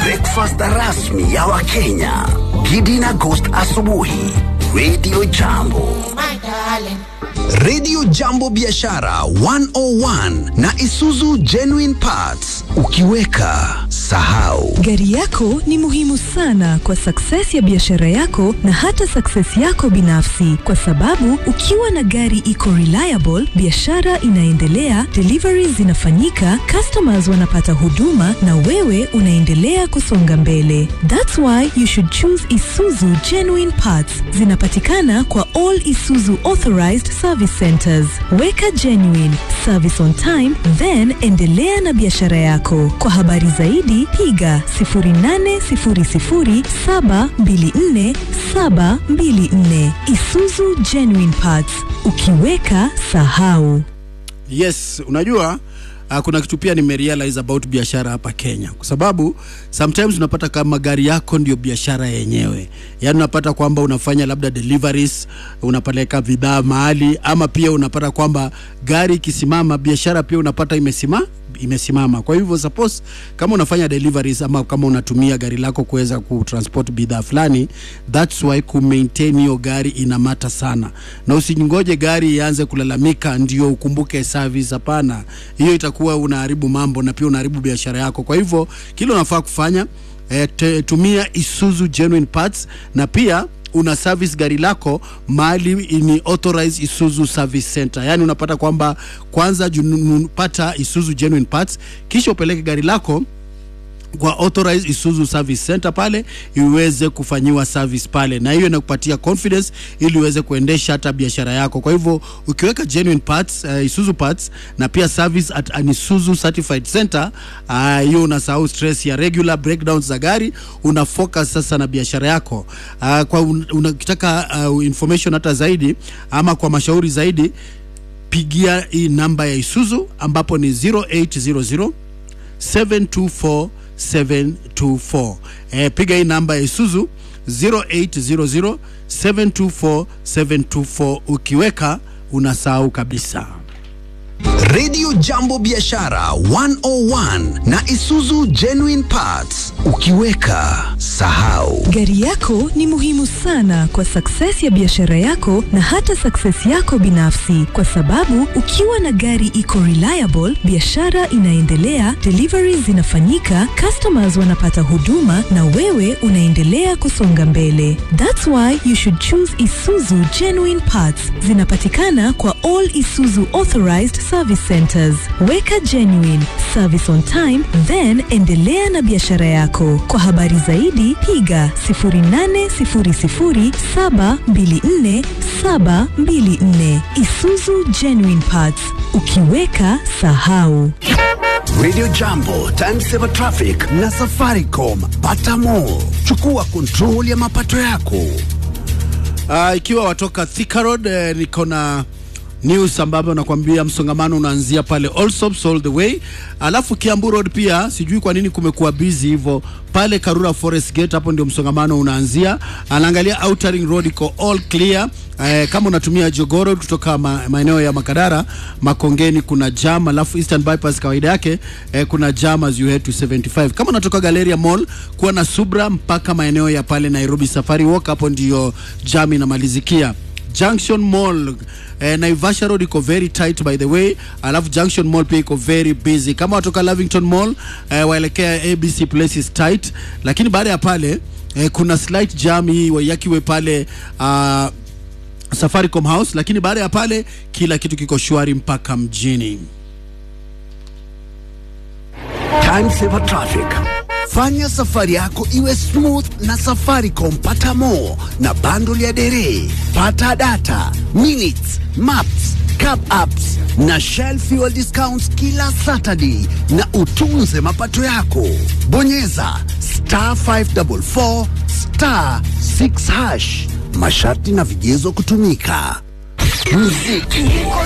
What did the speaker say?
breakfast rasmi ya Wakenya. Gidi na Ghost asubuhi. Radio Jambo. Radio Jambo Biashara 101 na Isuzu Genuine Parts. Ukiweka sahau. Gari yako ni muhimu sana kwa success ya biashara yako na hata success yako binafsi, kwa sababu ukiwa na gari iko reliable, biashara inaendelea, deliveries zinafanyika, customers wanapata huduma na wewe unaendelea kusonga mbele. That's why you should choose Isuzu Genuine Parts. Zinapatikana kwa all Isuzu authorized service centers. Weka genuine service on time, then endelea na biashara yako. Kwa habari zaidi piga 0800724724 Isuzu Genuine Parts. Ukiweka sahau. Yes, unajua uh, kuna kitu pia nimerealize about biashara hapa Kenya, kwa sababu sometimes unapata kama gari yako ndio biashara yenyewe, yaani unapata kwamba unafanya labda deliveries, unapeleka bidhaa mahali, ama pia unapata kwamba gari ikisimama, biashara pia unapata imesimama imesimama. Kwa hivyo suppose kama unafanya deliveries ama kama unatumia gari lako kuweza kutransport bidhaa fulani, that's why ku maintain hiyo gari inamata sana, na usingoje gari ianze kulalamika ndio ukumbuke service. Hapana, hiyo itakuwa unaharibu mambo na pia unaharibu biashara yako. Kwa hivyo kile unafaa kufanya eh, te- tumia Isuzu genuine parts na pia una service gari lako mahali ni authorized Isuzu service center. Yani unapata kwamba kwanza junupata Isuzu genuine parts, kisha upeleke gari lako kwa authorized Isuzu service center pale iweze kufanyiwa service pale, na hiyo inakupatia confidence ili uweze kuendesha hata biashara yako. Kwa hivyo ukiweka genuine parts, uh, Isuzu parts na pia service at an Isuzu certified center, ah, hiyo uh, unasahau stress ya regular breakdowns za gari, una focus sasa na biashara yako. Uh, kwa un, unakitaka uh, information hata zaidi ama kwa mashauri zaidi, pigia hii namba ya Isuzu ambapo ni 0800 724 724. Eh, piga hii namba ya Isuzu 0800 724 724. Ukiweka unasahau kabisa. Radio Jambo Biashara 101 na Isuzu Genuine Parts. Ukiweka sahau. Gari yako ni muhimu sana kwa success ya biashara yako na hata success yako binafsi, kwa sababu ukiwa na gari iko reliable, biashara inaendelea, deliveries zinafanyika, customers wanapata huduma na wewe unaendelea kusonga mbele. That's why you should choose Isuzu Genuine Parts. Zinapatikana kwa all Isuzu authorized service centers. Weka genuine service on time, then endelea na biashara yako. Kwa habari zaidi piga 0800724724 Isuzu Genuine Parts. Ukiweka sahau. Radio Jambo, Timesaver Traffic na Safaricom. Pata more. Chukua control ya mapato yako. Uh, ikiwa watoka Thika Road eh, niko na news ambapo nakwambia msongamano unaanzia pale Allsops all the way, alafu Kiambu Road pia sijui kwa nini kumekuwa busy hivyo pale Karura Forest Gate, hapo ndio msongamano unaanzia. Anaangalia Outer Ring Road iko all clear. Eh, kama unatumia Jogoro kutoka ma, maeneo ya Makadara Makongeni kuna jam, alafu Eastern Bypass kawaida yake eh, kuna jam as you head to 75. Kama unatoka Galleria Mall kuwa na subra mpaka maeneo ya pale Nairobi Safari Walk, hapo ndio jam inamalizikia. Junction Mall eh, Naivasha Road iko very tight by the way, alafu Junction Mall pia iko very busy. Kama watoka Lavington Mall eh, waelekea ABC Place is tight, lakini baada ya pale eh, kuna slight jam hii Waiyaki pale uh, Safaricom House, lakini baada ya pale kila kitu kiko shwari mpaka mjini. Timesaver Traffic. Fanya safari yako iwe smooth na Safaricom. Pata more na bundle ya dere, pata data, minutes, maps, cab apps na Shell fuel discounts kila Saturday, na utunze mapato yako. Bonyeza star 544 star 6 hash. Masharti na vigezo kutumika. Muziki